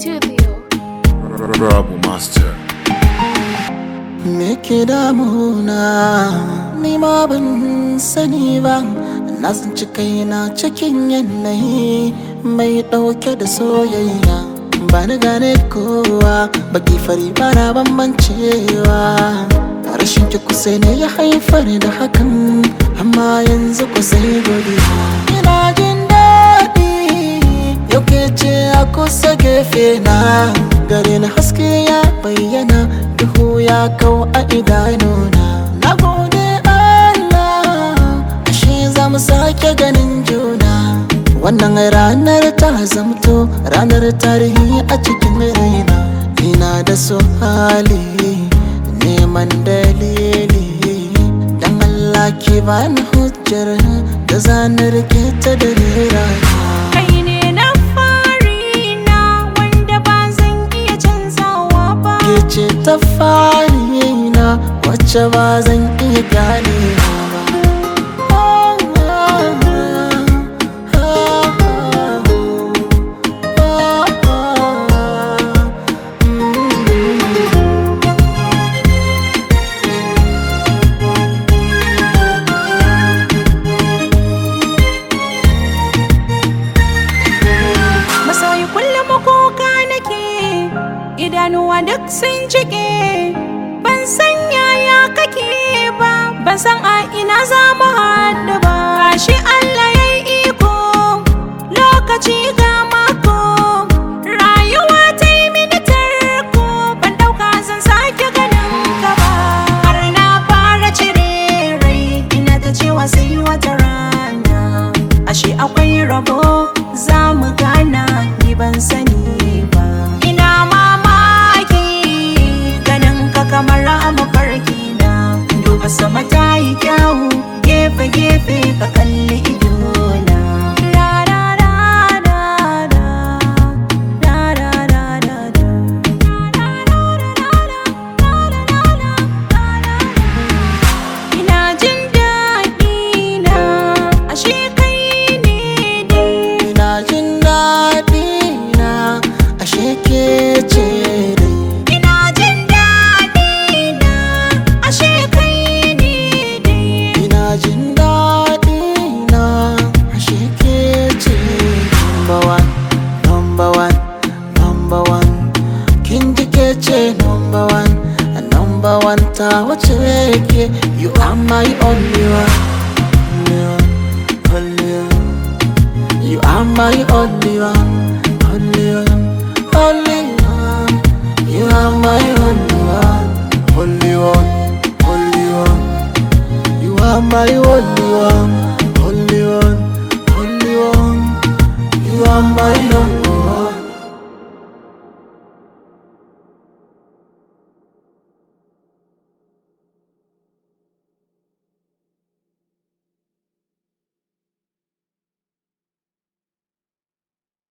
Studio. Rabu Master. Me ke damuna ni ma ban sani ba na tsinci kaina cikin yanayi mai ɗauke da soyayya ba ni gane kowa baki fari ba na bambancewa rashin ki kusa ne ya haifar da hakan amma yanzu ku sai godiya ina jin daɗi yau ke ce a kusa gefe na gare na haske ya bayyana duhu ya kau a idanuna na gode Allah ashe za mu sake ganin juna wannan ranar ta zamto ranar tarihi a cikin raina ina da su hali neman dalili dan Allah ki bani hujjar da zanar ke ta da rera Kai ne na fari na wanda ba zan iya canzawa ba. ke ce ta fari na wacce ba zan iya ganewa Masoyi kullum kuka nake, idanuwa duk sun cike. Ban san yaya kake ba, ban san a ina za mu haɗu ba. Gashi Allah ya yi iko, lokaci ga mako. Rayuwa ta yi mini tarko, ban ɗauka zan sake ganin ka ba. Har na fara cire rai, ina ta cewa sai wata rana. Ashe akwai rabo za mu gana ni ban sani ba. Ina mamaki ganin ka kamar a mafarki na. Duba sama ta yi kyawu gefe-gefe ka kalli idona. La la la la la. La la la la la. La la la la la. La la la la la. Ina jin daɗi na ashe kai ne dai. ina jin daɗi na ashe ke ce dai Ina jin daɗi na ashe kai ne dai. ina jin daɗi na ashe ke ce number one number one number one kin ji ke ce number one a number one ta wace ke you are my only one only one only one you are my only one only one only one you are my only one only one only one you are my only one